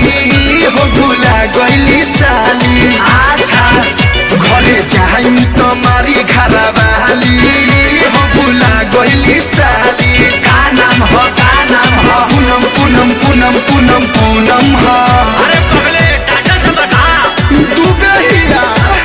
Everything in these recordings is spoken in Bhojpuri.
हो भुला गइली साली अच्छा घरे जाइम त मारी घरवाली हो भुला गइली साली का नाम हो का नाम हो पूनम पूनम पूनम पूनम पूनम ह अरे पगले टाटा से बता तू बेहिया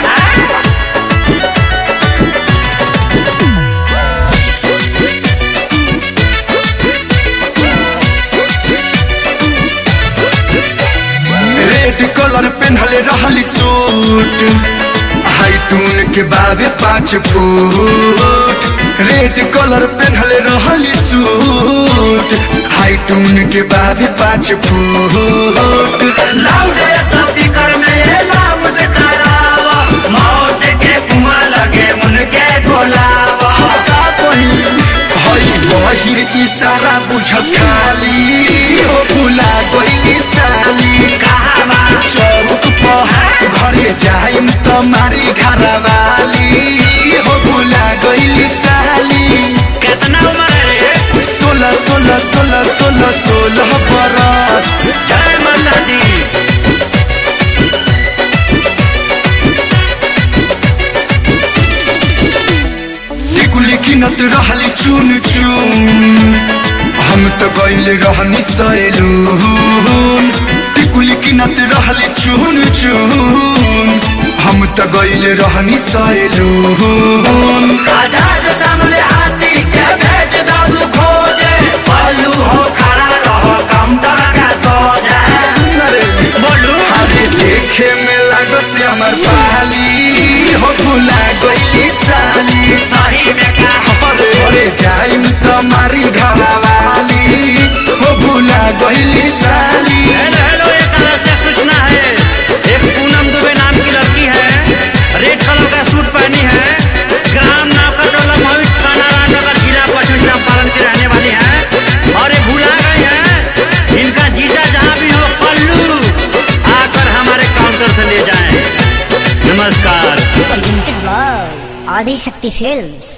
रेड कलर पेन्हले रहली सूट हाइटून के बाबे पाँच फुट रेड कलर पेन्हले रहली सूट हाइटून के बाबे पाँच फुट लाउडे स्पीकर में ये लाम से करावा मौत के कुआं लगे मुनके बोलावा का कही हई बहिर इशारा बुझस खाली हो भुला गइली साली कहावा चौक पर घरे जाइम त मारी घरवाली हो भुला गइली साली कितना उम्र है रे सोलह सोलह सोलह सोलह सोलह बरस जय माता दी टिकुली किनत रहली चुन चुन हम त गइल रहनी सैलून टिकुली किनत रहली चुन चुन हम त गइल रहनी सैलून आजाद सामने हाथी के भेज दादू खोजे पल्लू हो खड़ा रहो काउंटर का सो जाए बोलू अरे देखे में लागस हमर पाली हो भुला गइली साली सही में का अरे अरे जाइम त मारी घरवाली हो भुला गइली साली हेलो हेलो एक आवश्यक सूचना है एक पूनम दुबे नाम की लड़की है रेड कलर का सूट पहनी है ग्राम नावकटोला भविष्य कानारा नगर जिला पश्चिम चंपारण की रहने वाली है और ये भुला गई है इनका जीजा जहाँ भी हो पल्लू आकर हमारे काउंटर से ले जाएं नमस्कार presented by Adi Shakti Films.